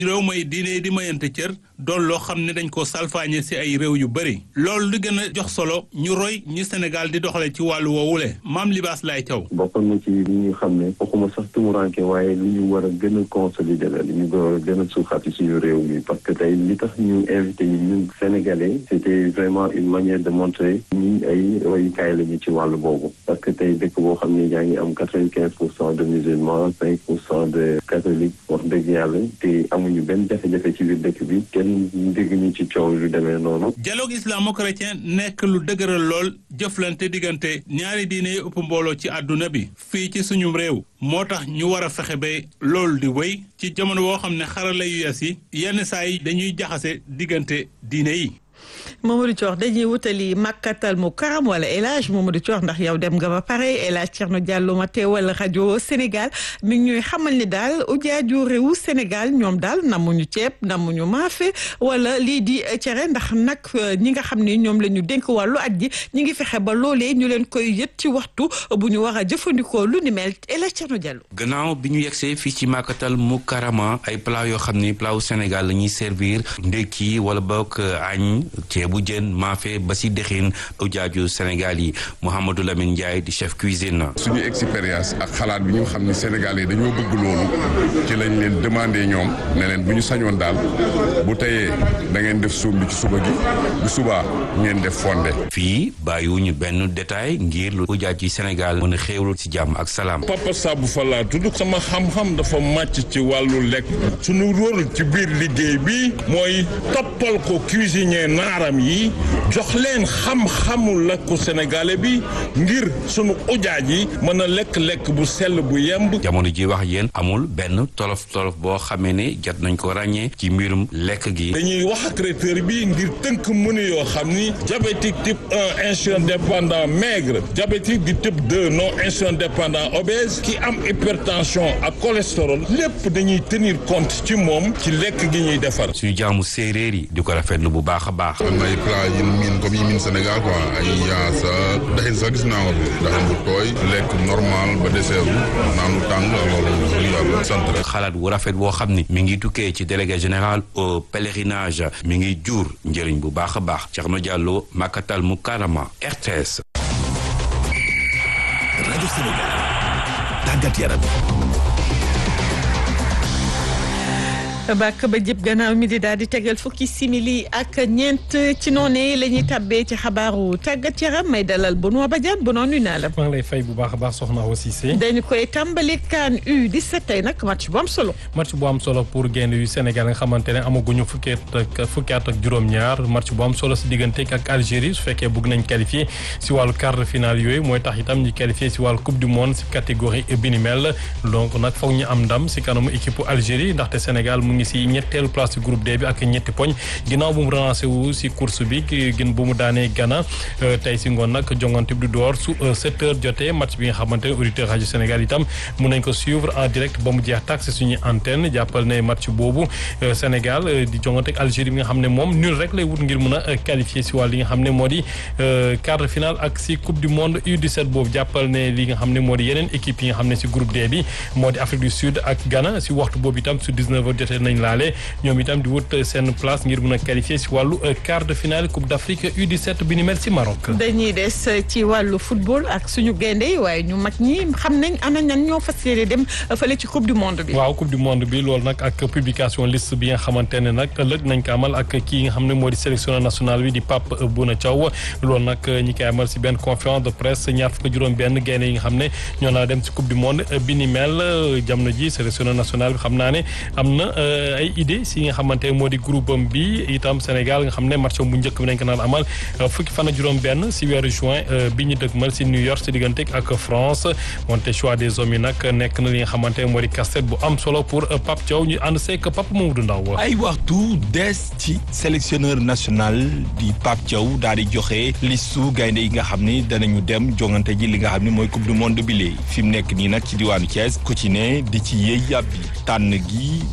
réew may diine di mayante cër doon loo xam ne dañ ko salfaañe ci ay réew yu bëri loolu li gën a jox solo ñu roy ñi Sénégal di doxale ci wàllu woowule maam libaas lay caw bokkoon na ci li ñu xam ne waxuma sax tumuranke waaye li ñu war a gën a consolider la li ñu war a gën a suuxati suñu réew mi parce que tey li tax ñu invité yi ñun sénégalais c'était vraiment une manière de montrer ñi ay royukaay la ñu ci wàllu boobu parce que tey dëkk boo xam ne yaa ngi am quatre-vingt-quinze pour cent de musulmans cinq pour cent de catholiques wax dëgg yàlla te amuñu benn jafe-jafe ci biir dëkk bi kenn dégg ñu ci coow lu demee noonu. dialogue islamo-chrétien nekk lu dëgëral lool jëflante diggante ñaari diine yi ëpp mbooloo ci àdduna bi fii ci suñu réew moo tax ñu war a fexe ba loolu di wéy ci jamono boo xam ne xarala yu yees yi yenn saa yi dañuy jaxase diggante diine yi. Mamadou Thior dañuy wutali Makkatal mu karam wala El Hadj Mamadou Thior ndax yow dem nga ba pare El Hadj Thierno Diallo ma teewal rajo Sénégal mi ngi ñuy xamal ni daal ujaaju réewu Sénégal ñoom daal namuñu ceeb namuñu maafe wala lii di cere ndax nag ñi nga xam ni ñoom la ñu dénk wàllu at ji ñi ngi fexe ba loolee ñu leen koy yët ci waxtu bu ñu war a jëfandikoo lu ni mel El Hadj Thierno Diallo. gannaaw bi ñu yegsee fii ci Makkatal mu karama ay plat yoo xam ni plat wu Sénégal la ñuy servir ndekki wala boog añ ceebu jën maafe ba si dexin ujaaju Sénégal yi Mouhamadou Lamine Ndiaye di chef cuisine. suñu expérience ak xalaat bi ñu xam ne Sénégal yi dañoo bëgg loolu ci lañ leen demandé ñoom ne leen bu ñu sañoon daal bu teyee da ngeen def suum bi ci suba gi bu subaa ngeen def fonde. fii bàyyiwuñu benn détail ngir lu ujaaj yi Sénégal mën a xéewlu ci jàmm ak salaam. Papa Sabou Fall laa tudd sama xam-xam dafa màcc ci wàllu lekk suñu rôle ci biir liggéey bi mooy toppal ko cuisinier naaram yi jox leen xam-xamu lekku sénégalais bi ngir sunu ujaaj yi mën a lekk-lekk bu sell bu yemb jamono ji wax yéen amul benn tolof tolof boo xamee ne jot nañ ko ràññee ci mbirum lekk gi dañuy wax ak traiteur bi ngir tënk menu yoo xam ni diabétique type 1 insulin dépendant maigre diabétique du type 2 non insulin dépendant obèse ki am hypertension ak cholestérol lépp dañuy tenir compte ci moom ci lekk gi ñuy defar suñu jaamu séeréer yi di ko rafetlu bu baax a baax am na ay plat yi miin comme yi miin Sénégal quoi ay yaasa daxin sax gis naa ko daxin bu tooy lekk normal ba dessert naan lu tàng loolu yàlla sant rek xalaat wu rafet boo xam ni mi ngi tukkee ci délégué général au pèlerinage mi ngi jur njëriñ bu baax a baax Thierno Diallo Makatal Mukarama RTS rajo Sénégal tàggat yaram bàkk ba jëp gannaaw mi di daal di tegal fukki simili ak ñeent ci noonu la ñuy tàbbee ci xabaaru tàggat yaram may dalal Benoît Badiane Benoît nuyu naa la. maa ngi lay fay bu baax a baax soxna Awa Cissé. dañu koy tàmbali CAN U17 tey nag match bu am solo. match bu am solo pour gaynde yu Sénégal nga xamante ne amaguñu fukki at ak fukki at ak juróom-ñaar match bu am solo si diggante ak Algérie su fekkee bëgg nañ qualifié si wàllu quart de finale yooyu mooy tax itam ñu qualifié si wàllu coupe du monde si catégorie bi ni mel donc nag foog ñu am ndam si kanamu équipe Algérie ndaxte Sénégal mu ngi si ñetteelu place si groupe D bi ak ñetti poñ ginnaaw bu mu relancé wu si course bi gën bu mu daanee Ghana tey si ngoon nag jongante bi du door su 7 heures jotee match bi nga xamante ne auditeur rajo Sénégal itam mun nañ ko suivre en direct ba mu jeex tak si suñuy antenne jàppal ne match boobu Sénégal di jongante ak Algérie bi nga xam ne moom nul rek lay wut ngir mun a qualifier si wàll li nga xam ne moo di quart de finale ak si coupe du monde U17 boobu jàppal ne li nga xam ne moo di yeneen équipe yi nga xam ne si groupe D bi moo di Afrique du Sud ak Ghana si waxtu boobu itam su 19 heures jotee nañ laale ñoom itam di wut seen place ngir mun a qualifier si wàllu quart de finale coupe d' Afrique U17 bi ni mel si Maroc. dañuy des ci wàllu football ak suñu gaynde yi waaye ñu mag ñi xam nañ ana ñan ñoo fas yéene dem fële ci coupe du monde bi. waaw coupe du monde bi loolu nag ak publication liste bi nga xamante ne nag ëllëg nañ ko amal ak kii nga xam ne moo di sélectionneur national bi di Pape Bouna Thiaw loolu nag ñi koy amal si benn conférence de presse ñaar fukk juróom-benn gaynde yi nga xam ne ñoo naa dem si coupe du monde bi ni mel jamono ji sélectionneur national bi xam naa ne am na ay idée si nga xamante moo di groupe am bi itam Sénégal nga xam ne match bu njëkk bi nañ ko naan amal fukki fan ak juróom-benn si weeru juin bi ñu dëgmal si New York si diggante ak France wante choix des hommes yi nag nekk na li nga xamante moo di casse-tête bu am solo pour Pape Thiaw ñu ànd seeg Pape Mamadou Ndaw ay waxtu des ci sélectionneur national di Pape Thiaw daal di joxe listu gaynde yi nga xam ni danañu dem jongante ji li nga xam ni mooy coupe du monde bi léegi fi mu nekk nii nag ci diwaanu Thiès ku ci ne di ci yëy yàbbi tànn gi du yomb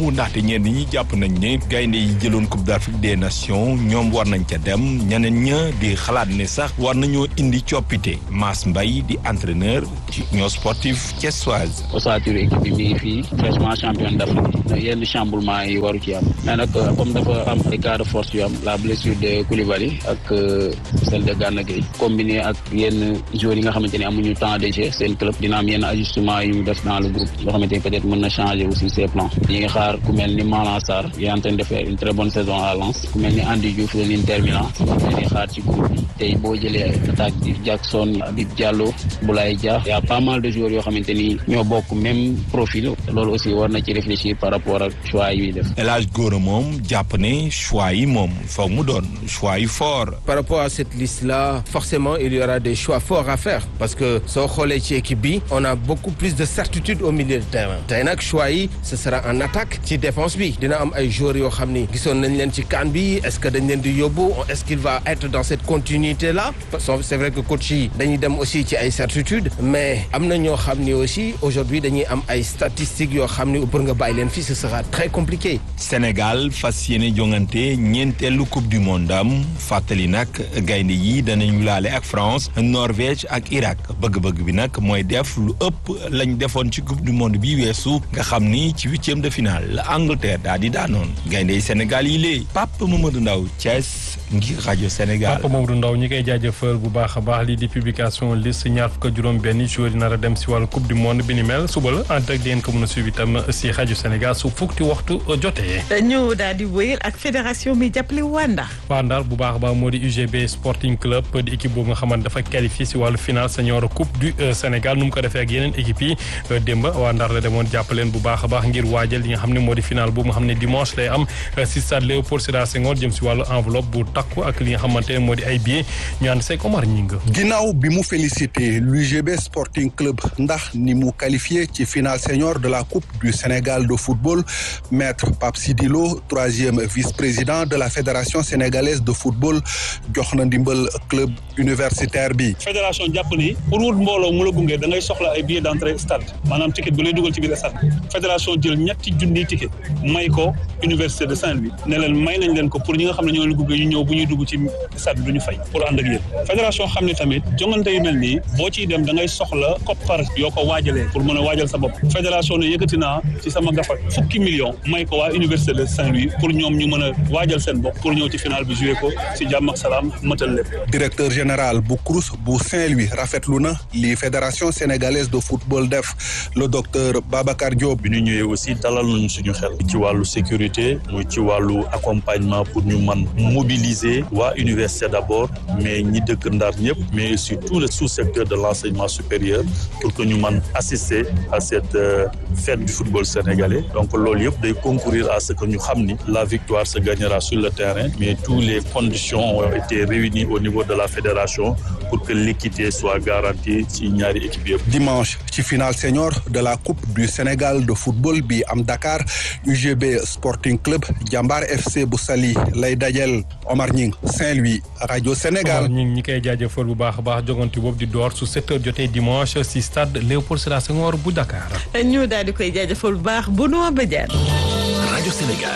boobu ndaxte ñenn ñi jàpp nañ ne gaynde yi jëloon coupe d'Afrique des nations ñoom war nañ ca dem ñeneen ña di xalaat ne sax war nañoo indi coppite Mass Mbaye di entraîneur ci union sportive thiessoise. ossature équipe bi mi ngi fii fraîchement champion d'Afrique yenn chamboulement yi waru ci am mais nag comme dafa am ay cas de force yu am la blessure de Koulibaly ak celle de Gana Gueye combiné ak yenn joueurs yi nga xamante ne amuñu temps de jeu seen club dina am yenn ajustement yu ñu def dans le groupe yoo xamante ni peut-être mën na changer aussi ses plans ñi ngi xaar ku mel ni Malang Sarr il est en train de faire une très bonne saison à Lens ku mel ni Andy Diouf de l'Inter Milan ñi xaar ci groupe bi tey boo jëlee attaque bi Jackson Habib Diallo Boulaye Dia y a pas mal de joueurs yoo xamante ni ñoo bokk même profil loolu aussi war na ci réfléchir par rapport ak choix yi def. El Hadj Gora moom jàpp ne choix yi moom foog mu doon choix yi fort. par rapport à cette liste là forcément il y aura des choix forts à faire parce que soo xoolee ci équipe bi on a beaucoup plus de certitude au milieu de terrain tey nag choix yi ce sera en attaque ci défense bi dina am ay joueurs yoo xam ni gisoon nañ leen ci CAN bi est-ce que dañ leen di yóbbu est-ce qu'il va être dans cette continuité là c'est vrai que coach yi dañuy dem aussi ci ay certitude mais am na ñoo xam ni aussi aujourd'hui dañuy am ay statistiques yoo xam ni pour nga bàyyi leen fii ce sera très compliqué. Sénégal fas yéene jongante ñeenteelu coupe du monde am fàttali nag gaynde yi danañu laale ak France Norvège ak Irak bëgg-bëgg bi nag mooy def lu ëpp lañ defoon ci coupe du monde bi weesu nga xam ni ci huitième de finale la Angleterre daal di daanoon gaynde yi Sénégal yi lée Pape Mamadou Ndaw Thiès ngir rajo Sénégal. Pape Mamadou Ndaw ñi koy jaajëfal bu baax a baax lii di publication liste ñaar fukk ak juróom benn joueur yi nar a dem si wàllu coupe du monde bi ni mel suba la en direct di ngeen ko mën a suivi tam si rajo Sénégal su fukki waxtu jotee. ñu daal di wéyal ak fédération bi jàppale waa Ndar. waa Ndar bu baax a baax moo di UGB Sporting Club di équipe boobu nga xamante dafa qualifié si wàllu final senior coupe du Sénégal nu mu ko defee ak yeneen équipe yi démb waa Ndar la demoon jàppaleen bu baax a baax ngir waajal li nga xam ne moo di final boobu nga xam ne dimanche lay am si stade Léopold Sédar Senghor jëm si wàllu enveloppe bu takku ak li nga xamante ne moo di ay billets ñu ànd seeg Omar Ñing ginnaaw bi mu félicité l'UGB Sporting Club ndax ni mu qualifié ci final senior de la coupe du Sénégal de football maître Pape Sidilo troisième vice-président de la fédération sénégalaise de football jox na ndimbal club universitaire bi. fédération jàpp ni pour wut mbooloo mu la gunge da ngay soxla ay billets d'entrée stade maanaam ticket bi lay dugal ci biir stade fédération jël ñetti junniy ticket may ko université de Saint-Louis ne leen may nañ leen ko pour ñi nga xam ne ñoo la gunge ñu ñëw bu ñuy dugg ci stade bi du ñu fay pour ànd ak yéen fédération xam ne tamit jongante yu mel nii boo ciy dem da ngay soxla koppar yoo ko waajalee pour mën a waajal sa bopp fédération ne yëkkati naa ci sama gafak fukki millions may ko waa université de Saint-Louis pour ñoom ñu mën a waajal seen bopp pour ñëw ci final bi joué ko ci jàmm ak salaam mëtal lépp directeur général bu CROUS bu Saint-Louis rafetlu na li fédération sénégalaise de football def le docteur Babacar Diop. bi ñu ñëwee aussi dalal nañu suñu xel ci wàllu sécurité muy ci wàllu accompagnement pour ñu man mobiliser waa université d'abord mais ñi dëkk Ndar ñëpp mais aussi tout le sous-secteur de l'enseignement supérieur pour que ñu man assister à cette fête du football sénégalais donc loolu yëpp day concourir à ce que ñu xam ni la victoire se gagnera sur le terrain mais toutes les conditions ont été réunies au niveau de la fédération pour que l'équité soit garantie ci ñaari équipe yëpp. dimanche ci finale senior de la coupe du Sénégal de football bi am Dakar UGB Sporting Club Jambar FC bu Saly lay dajel Omar Ñing Saint-Louis rajo Sénégal. Omar Ñing ñi koy jaajëfal bu baax a baax jogante boobu di door su 7 heures jotee dimanche si stade Léopold Sédar Senghor bu Dakar. ñu daal di koy jaajëfal bu baax bu noo Badiane. rajo Sénégal.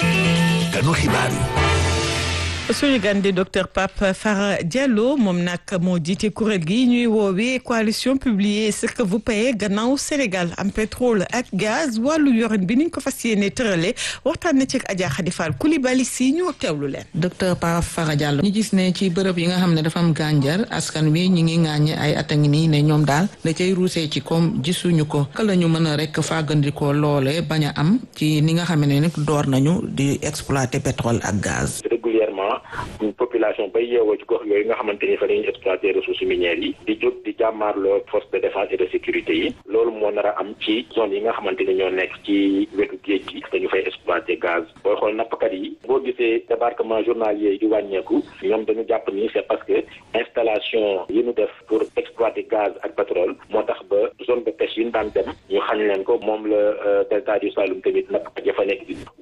kanu xibaar yi. suñu gan di docteur Pape Fara Diallo moom nag moo jiite kuréel gi ñuy woowee coalition publier ce que vous payez gannaaw Sénégal am pétrole ak gaz wàllu yorin bi niñ ko fas yéene tërale waxtaan na ci ak Adja Khady Fall Coulibaly si ñu teewlu leen. docteur Pape Fara Diallo ñu gis ne ci bërëb yi nga xam ne dafa am gànjar askan wi ñu ngi ŋàññe ay at a ngi nii ne ñoom daal da cay ruusee ci koom gisuñu ko ka la ñu mën a rek fàggandikoo loole bañ a am ci ni nga xam ne nag door nañu di exploiter pétrole ak gaz. régulièrement population bay yeewoo ci gox yooyu nga xamante ni fa la ñuy exploiter ressources minières yi di jóg di jàmmaarloo force de défense et de sécurité yi loolu moo nar a am ci zone yi nga xamante ni ñoo nekk ci wetu géej gi dañu fay exploiter gaz booy xool nappkat yi boo gisee débarquement journalier yi di wàññeeku ñoom dañu jàpp ni c'est parce que installation yi ñu def pour exploiter gaz ak pétrole moo tax ba zone de pêche yi ñu daan dem ñu xañ leen ko moom la delta du Saloum tamit nappkat ya fa nekk di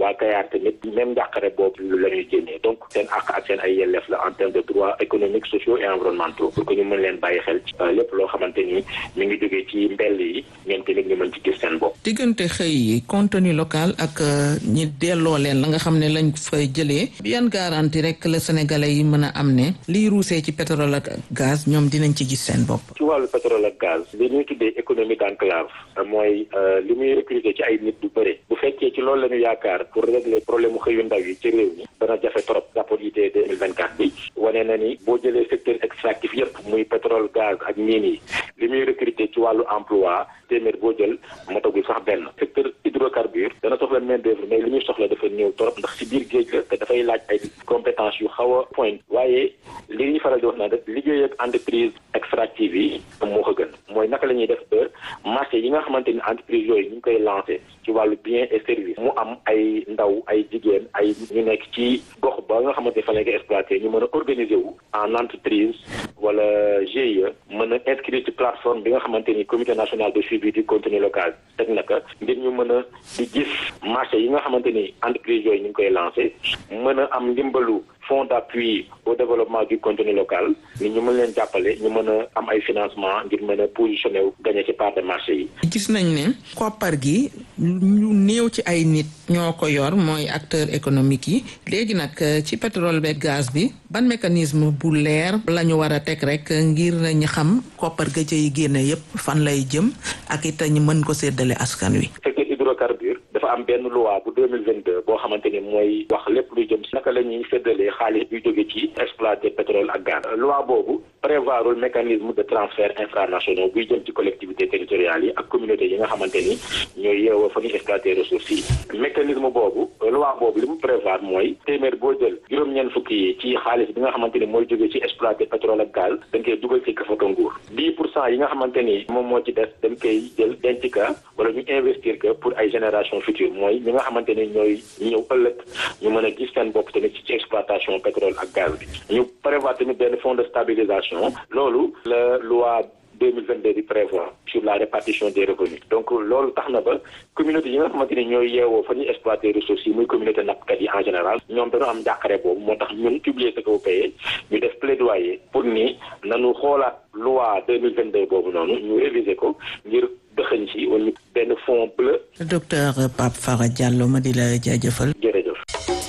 waa Kayar tamit même njàqare boobu la ñuy génnee donc seen àq ak seen ay yelleef la en termes de droits économiques sociaux et environnementaux pour que ñu mën leen bàyyi xel ci lépp loo xamante ni mi ngi jógee ci mbell yi ñoom tamit ñu mën ci gis seen bopp. diggante xëy yi contenu local ak ñi delloo leen la nga xam ne lañ fay jëlee yan garantie rek la sénégalais yi mën a am ne liy ruusee ci pétrole ak gaz ñoom dinañ ci gis seen bopp. ci wàllu pétrole ak gaz li ñuy tuddee économie d'enclave mooy li muy recruter ci ay nit du bëre bu fekkee ci loolu la ñu yaakaar pour régler problème mu xëyu ndaw yi ci réew mi dana jafe trop rapport IT 2024 bi wane na ni boo jëlee secteur extractif yépp muy pétrole gaz ak mine yi li muy recruter ci wàllu emploi téeméer boo jël matagul sax benn secteur hydrocarbure dana soxla main d'œuvre mais li ñuy soxla dafa néew trop ndax ci biir géej la te dafay laaj ay compétence yu xaw a point waaye li ñuy faral di wax naan rek liggéey ak entreprise extractive yi moo ko gën mooy naka la ñuy def ba marché yi nga xamante ni entreprise yooyu ñu ngi koy lancé ci wàllu bien et service mu am ay ndaw ay jigéen ay ñu nekk ci gox ba nga xamante ni fa lañ koy exploité ñu mën a organiser wu en entreprise wala GIE mën a inscrire ci plateforme bi nga xamante ni comité national de suivi du contenu local teg na ko ngir ñu mën a di gis marché yi nga xamante ni entreprise yooyu ñu ngi koy lancé mën a am ndimbalu fonds d'appui au développement du contenu local ni ñu mën leen jàppale ñu mën a am ay financement ngir mën a positionné wu gagné ci part de marché yi. gis nañ ne koppar gi ñu néew ci ay nit ñoo ko yor mooy acteur économique yi léegi nag ci pétrole beeg gaz bi ban mécanisme bu leer la ñu war a teg rek ngir ñu xam koppar ga yi génne yépp fan lay jëm ak it ñu mën ko séddale askan wi. secteur hydrocarbure dafa am benn loi bu deux mille vingt deux boo xamante ni mooy wax lépp luy jëm si naka la ñuy séddalee xaalis bi jóge ci exploiter pétrole ak gaz. loi boobu prévoirul mécanisme de transfert infranationaux buy jëm ci collectivités territoriales yi ak communautés yi nga xamante ni ñooy yeewoo fa ñuy exploiter ressources yi. mécanisme boobu loi boobu li mu prévoir mooy téeméer boo jël juróom-ñeent fukki yi ci xaalis bi nga xamante ni mooy jóge ci exploiter pétrole ak gaz dañ koy dugal ci kafaka nguur. dix pour cent yi nga xamante ni moom moo ci des dañ koy jël denc ka wala ñu investir que pour ay génération future mooy ñi nga xamante ni ñooy ñëw ëllëg ñu mën a gis seen bopp tamit ci exploitation pétrole ak gaz bi ñu prévoir tamit benn fonds de stabilisation loolu la loi 2022 di prévoir sur la répartition des revenus donc loolu tax na ba communauté yi nga xamante ni ñooy yeewoo fa ñuy exploiter ressources yi muy communauté nappkat yi en général ñoom dañoo am njàqare boobu moo tax ñun publier ce que vous payez ñu def plaidoyer pour ni nanu xoolaat loi 2022 boobu noonu ñu réviser ko ngir dëxëñ ci wala benn fond bleu. docteur Pape Fara Diallo ma di la jaajëfal. jërëjëf.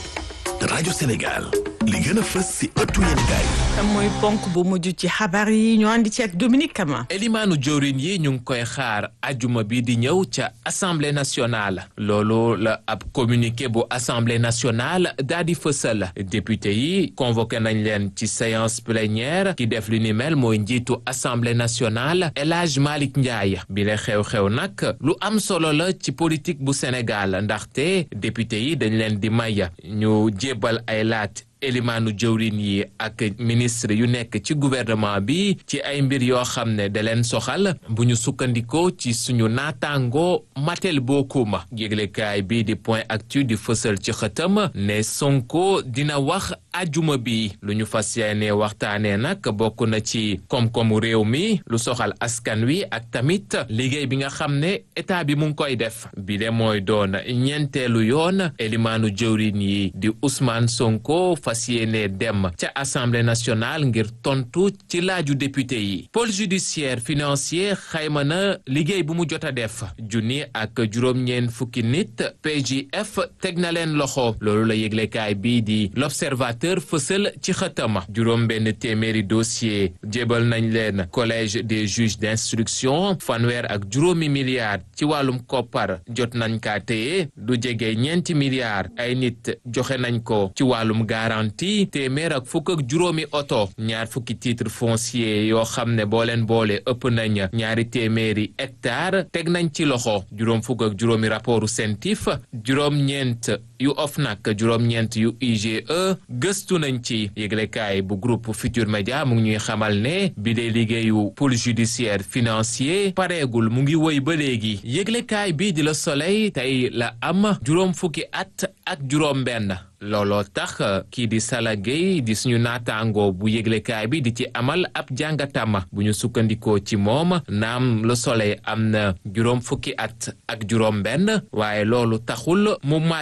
rajo Sénégal li gën a fës si ëttu yéenekaay mooy ponk bu mujj ci xabaar yi ñu andi ci ak Dominique Kama. elimaanu jawrin yi ñu ngi koy xaar ajuma bi di ñëw ca assemblée nationale loolu la ab communiqué bu assemblée nationale daa di fësal député yi convoqué nañ leen ci séance plénière ki def li ni mel mooy njiitu assemblée nationale El Hadj Malick Ndiaye bi la xew-xew nag lu am solo la ci politique bu Sénégal ndaxte député yi dañ leen di may ñu jébbal ay laat elimaanu jëwrin yi ak ministre yu nekk ci gouvernement bi ci ay mbir yoo xam ne da leen soxal bu ñu sukkandikoo ci suñu naataango matel bokkuma yéglekaay bi di point actu di fësal ci xëtam ne Sonko dina wax ajuma bi lu ñu fas yéene waxtaanee nag bokk na ci koom-koomu réew mi lu soxal askan wi ak tamit liggéey bi nga xam ne état bi mu ngi koy def bi de mooy doon ñeenteelu yoon elimaanu jëwrin yi di Ousmane Sonko fas yéene dem ca assemblée nationale ngir tontu ci laaju député yi pôle judiciaire financier xayma na liggéey bu mu jot a def junni ak juróom-ñeen fukki nit PJF teg na leen loxo loolu la yëglekaay bii di l'observateur fësal ci xëtama juróom benn téeméeri dossier jébal nañ leen collège des juges d'instruction fanweer ak juróomi milliards ci wàllum koppar jot nañ kaa téye du jege ñeenti milliards ay nit joxe nañ ko ci wàllum garantie téeméer ak fukk ak juróomi oto ñaar fukki titre foncier yoo xam ne boo leen boole ëpp nañ ñaari téeméeri hectare teg nañ ci loxo juróom fukk ak juróomi rapportu CENTIF juróom-ñeent yu OFNAC juróom-ñeent yu IGE gëstu nañ ci yëglekaay bu groupe Futur Média mu ngi ñuy xamal ne bi dee liggéeyu pôle judiciaire financier pareegul mu ngi woy ba léegi yëglekaay bi di la Soleil tey la am juróom fukki at ak juróom benn looloo tax kii di Sala Gueye di suñu naataango bu yëglekaay bi di ci amal ab jàngatam bu ñu sukkandikoo ci moom naam Le Soleil am na juróom fukki at ak juróom benn waaye loolu taxul mu màgget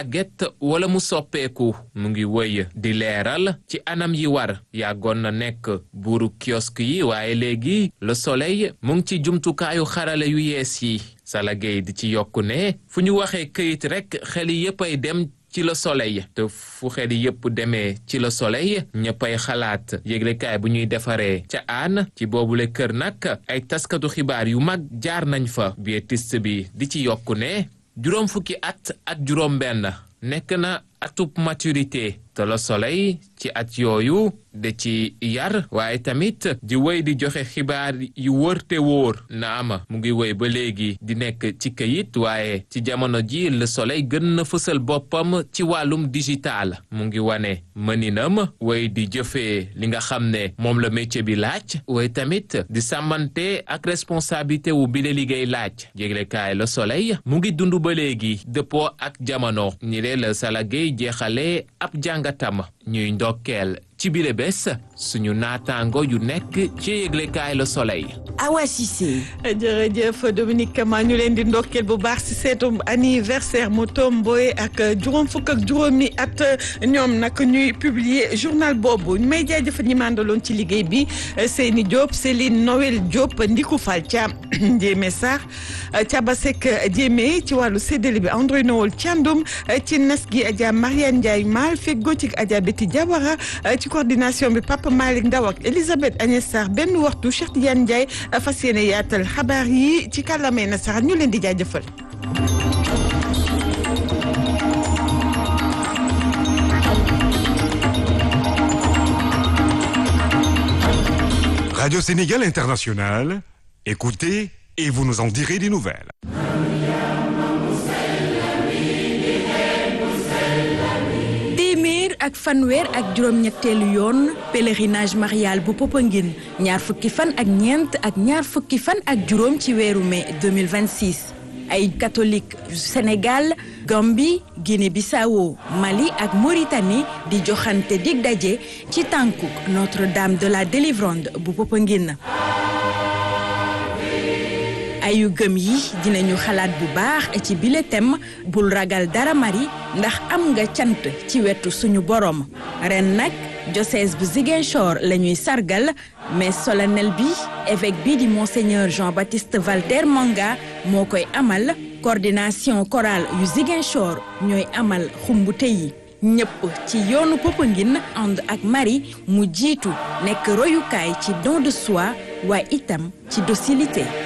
wala mu soppeeku mu ngi wëy di leeral ci anam yi war yàggoon na nekk buuru kiosque yi waaye léegi Le Soleil mu ngi ci jumtukaayu xarale yu yees yi Sala Gueye di ci yokku ne fu ñu waxee këyit rekk xel yépp ay dem ci Le Soleil te fu xel yépp demee ci Le Soleil ñëppay xalaat yëglekaay bu ñuy defaree ca aan ci boobule kër nag ay taskatu xibaar yu mag jaar nañ fa biétiste bi di ci yokku ne juróom fukki at ak juróom benn nekk na atub maturité te Le Soleil ci at yooyu de ci yar waaye tamit di wéy di joxe xibaar yu wër te wóor na ama mu ngi wéy ba léegi di nekk ci kayit waaye ci jamono ji Le Soleil gën na fësal boppam ci wàllum digital mu ngi wane mëninam wéy di jëfee li nga xam ne moom la métier bi laaj waaye tamit di sàmmante ak responsabilité wu bi la liggéey laaj jéglekaay Le Soleil mu ngi dund ba léegi dëppoo ak jamono ñi lee la Sala Gueye jeexale ab jàngatam ñuy ndokkeel ci bile bés suñu naataango yu nekk ci yëglekaay Le Soleil. Awa Cissé. jërëjëf Dominique Kama ñu leen di ndokkeel bu baax si seetum anniversaire mu tomboy ak juróom fukk ak juróomi at ñoom nag ñuy publier journal boobu may jaajëfal ñi mandaloon ci liggéey bi Seyni Diop Céline Noël Diop Ndiku Fall Thiam Ndiémé Sarr Thiaba Seck Diémé ci wàllu séddale bi André Noël Thiandoum ci nas gi Adja Mariane Ndiaye Mal feggoo ci Adja Betty Diawara ci coordination bi Papa Malick Ndaw ak Elisabeth Agnès Sarr benn waxtu Cheikh Tidiane Ndiaye fas yéene yaatal xabaar yi ci kàllaamay nasaraan ñu leen di jaajëfal. Radio Sénégal International, écoutez et vous nous en direz des nouvelles. téeméer ak fanweer ak juróom-ñetteelu yoon pèlerinage marial bu Popenguine ñaar fukki fan ak ñeent ak ñaar fukki fan ak juróom ci weeru mai 2026 ay catholique Sénégal Gambie Guinée-Bissau Mali ak Mauritanie di joxante dig daje ci tànkuk Notre-Dame de la Délivrande bu Popenguine ayu gëm yi dinañu xalaat bu baax ci bile thème bul ragal dara mari ndax am nga cant ci wetu suñu borom ren nag diocèse bu Ziguinchor la ñuy sargal mais solennel bi évêque bi di monseigneur Jean-Baptiste Valter Manga moo koy amal coordination chorale yu Ziguinchor ñooy amal xumbute yi ñëpp ci yoonu Popenguine ànd ak Marie mu jiitu nekk royukaay ci don de soi waaye itam ci docilité